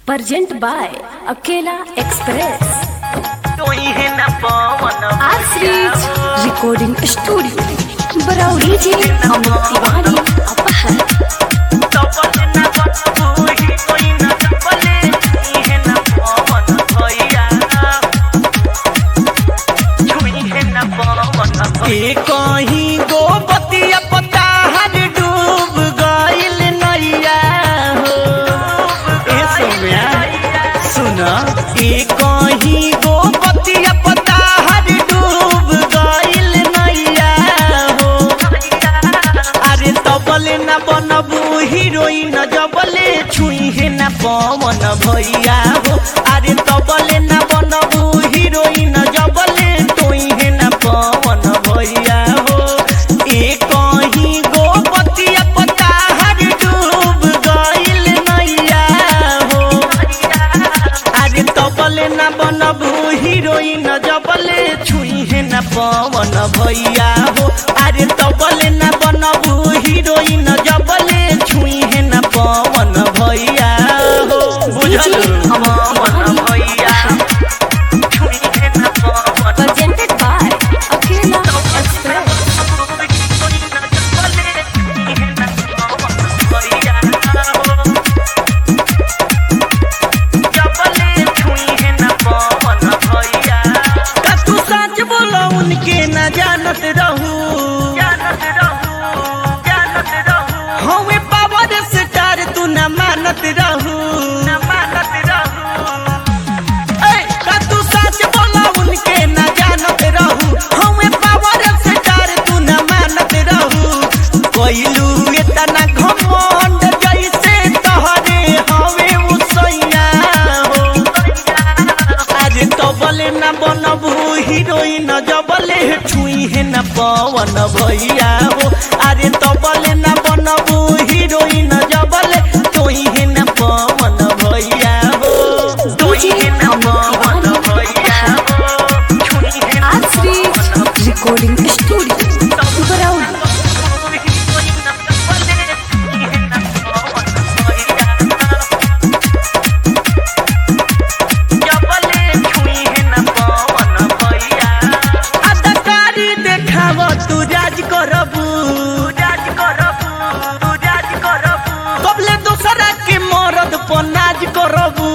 Present by Akela Express. तोही न पवन Asrich Recording Studio. Barauri ji Amit Tiwari Apahar. तपन न बतबूही कोई न तपले तोही न पवन भैया छुई न पवन के कहीं गोपतिया पता हर डूब गइल नैया हो ए सोम्या सुन के कहीं गोपतिया पता हर डूब गइल नैया हो अरे तबले न बनबू हीरोइन जबले छुई है न पवन भैया हो अरे तबले न बनबू हीरोइन जबले तोई है न पवन भैया हो ए कहीं गोपतिया पता हर डूब गइल नैया हो अरे तबले न बनबू हीरोइन जबले छुई है न पवन भैया हो अरे तबले न बनबू हीरोइन जबले छुई है न पवन भैया हो बुझल पवन भैया छुई न पवन Presented by Akela Express. का तू सच बोलो उनके न जानत रहू हमें पावर स्टार तू न मानत रहू ए, का तू सच बोलो उनके न जानत रहू हमें पावर स्टार तू न मानत रहू कोइलू इतना घमंड जैसे तोहरे हवे उसैया हो आज तबले न बनबू हीरोइन जबले छुई है न पवन भैया हो अरे तबले न बनबू हीरोइन जबले तोई है न पवन भैया हो Asrich Recording Studio. Barauri. अदकारी देखाव तू राज करबू कबले दोसरा के मरद पर नाज करबू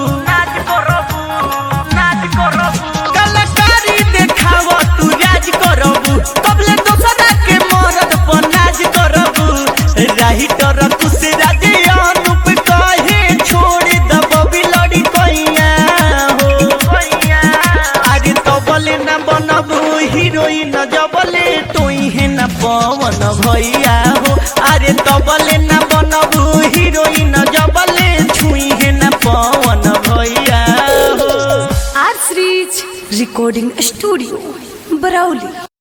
कलाकारी देखाव तू राज करबू कबले दोसरा के मरद पर नाज करबू राइटर कुछ राज अनुप कहे छोड़ दब बिलड़ी कैया हो आगे तबले न बनबू हीरोइन जबले तोई है न पवन भैया हो अरे तबले न बनबू हीरोइन जबले छुई है न पवन भैया हो Asrich Recording Studio. Barauli.